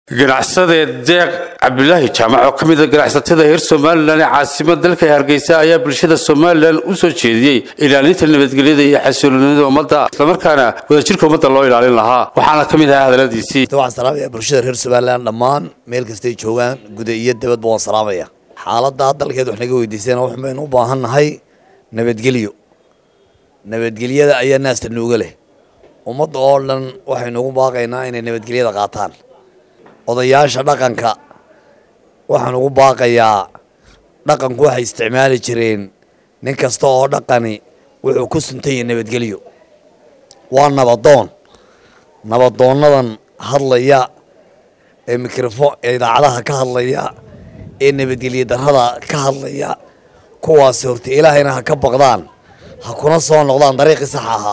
ganacsadee deeq cabdilaahi jaamac oo ka mid a ganacsatada reer somalilan ee caasimada dalka hargeysa ayaa bulshada somalilan u soo jeediyey ilaalinta nabadgelyada iyo xasiloonida ummadda islamarkaana wadajirka ummadda loo ilaalin lahaa waxaana ka mid ahaa hadaladiisii waxaan salaamaya bulshada reer somalilan dhammaan meel kastay joogaan guda iyo dabadba waan salaamaya xaaladda dalkeed wax naga weydiiseen wax baynu u baahan nahay nabadgelyo nabadgelyada ayaa naasta nuuga leh ummadda oo dhan waxaynu ugu baaqaynaa inay nabadgelyada qaataan odayaasha dhaqanka waxaan ugu baaqayaa dhaqanku waxay isticmaali jireen nin kasta oo dhaqani wuxuu ku suntan yahay nabadgelyo waa nabadoon nabadoonadan hadlaya ee mikrofon ee idaacadaha ka hadlaya ee nabadgelyo darrada ka hadlaya kuwaasi horta ilaahayna ha ka baqdaan ha kuna soo noqdaan dariiqii sax ahaa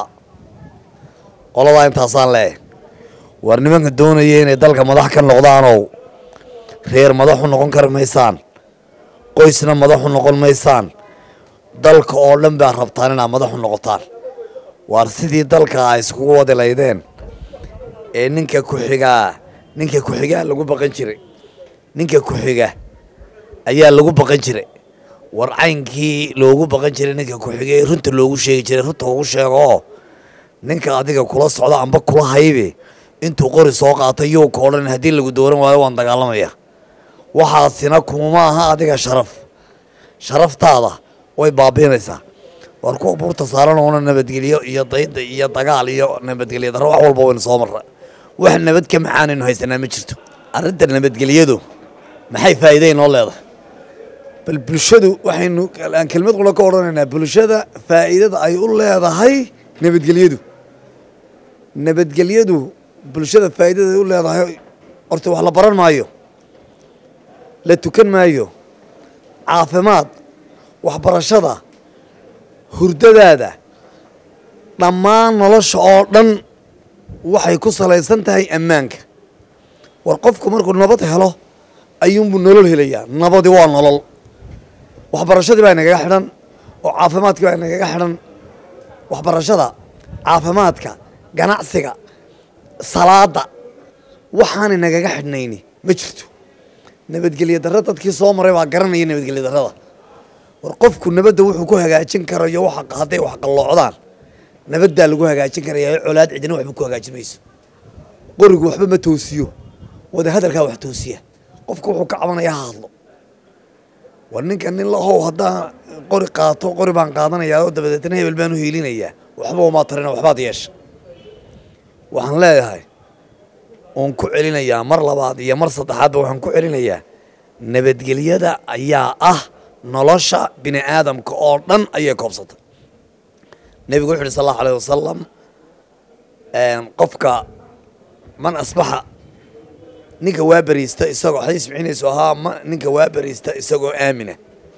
qoladaa intaasaan leeh waar nimanka doonaya inay dalka madax ka noqdaanow reer madaxu noqon kari maysaan qoysna madaxu noqon maysaan dalka oo dhan baa rabtaan inaad madaxu noqotaan waar sidii dalka a iskugu wadi laydeen ee ninka ku-xigaa ninka ku-xigaa lagu baqan jiray ninka ku-xiga ayaa lagu baqan jiray war caynkii loogu baqan jiray ninka ku-xiga ee runta loogu sheegi jiray runta ugu sheego oo ninka adiga kula socda amba kula haybe intuu qori soo qaatay yuu ka odhan haddii lagu dooran waayo waan dagaalamaya waxaasina kuma aha adiga sharaf sharaftaada way baabiinaysaa war kuwa buurta saaran oona nabadgelyo iyo dayda iyo dagaal iyo nabadgelyo darro wax walba waynu soo marra wax nabad ka maxaanaynu haysanaa ma jirto arrinta nabadgelyadu maxay faa'iida inoo leedahay bal bulshadu waxaynu aan kelmad qula ka odhanaynaa bulshada faa'iidada ay u leedahay nabadgelyadu nabadgelyadu bulshada faa'iidada ay u leedahay horta wax la baran maayo la tukan maayo caafimaad waxbarashada hurdadaada dhammaan nolosha oo dhan waxay ku salaysan tahay ammaanka war qofku markuu nabad helo ayuunbuu nolol helayaa nabadi waa nolol waxbarashadii baa nagaga xidhan oo caafimaadkii baa nagaga xidhan waxbarashada caafimaadka ganacsiga salaada waxaanay nagaga xidhnayni ma jirto nabadgelyo darra dadkii soo maray baa garanaya nabadgelyo darrada war qofku nabadda wuxuu ku hagaajin karayo hadday wax qalloocdaan nabaddaa lagu hagaajin karaya colaad cidina waxba ku hagaajin mayso qorigu waxba ma toosiyo wada hadalkaa wax toosiya qofku wuxuu ka cabanaya ha hadlo war ninka nin lahow haddaan qori qaato qori baan qaadanayaa oo dabadeetna hebel baan u hiilinayaa waxba umaa tarina waxbaad yeesha waxaan leeyahay oon ku celinayaa mar labaad iyo mar saddexaadba waxaan ku celinayaa nabadgelyada ayaa ah nolosha bini aadamka oo dhan ayay koobsatay nebigu wuxu uhi sal allahu alayh wasalam qofka man asbaxa ninka waa beriista isagoo xadiis mixinaysu ahaa m ninka waa beriista isagoo aamina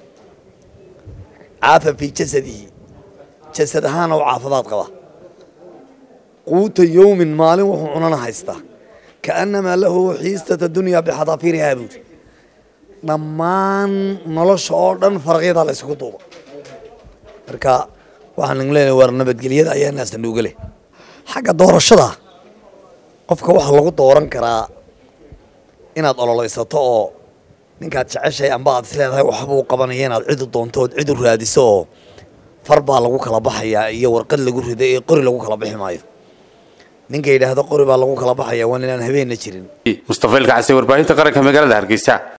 caafa fii jasadihi jasad ahaana u caafimaad qaba quuta yowmin maalin wuxuu cunana haystaa kaannamaa lahu xiistata dunyaa bixadaafiirihaa buuri dhammaan nolosha oo dhan faraqyadaa la isugu duuba marka waxaan nagu leenahay war nabadgelyada ayaa naasta nuuga leh xagga doorashada qofka waxaa lagu dooran karaa inaad ololeysato oo ninkaad jeceshahay amba aad is leedahay waxbuu qabanaya inaad cidu doonto ood cidu raadiso oo far baa lagu kala baxayaa iyo warqad lagu riday ee qori lagu kala bixi maayo ninka yidhaahdo qori baa lagu kala baxaya waa inaan habeenna jirin mustafa ilkacase warbaahinta qaranka magaalada hargeysa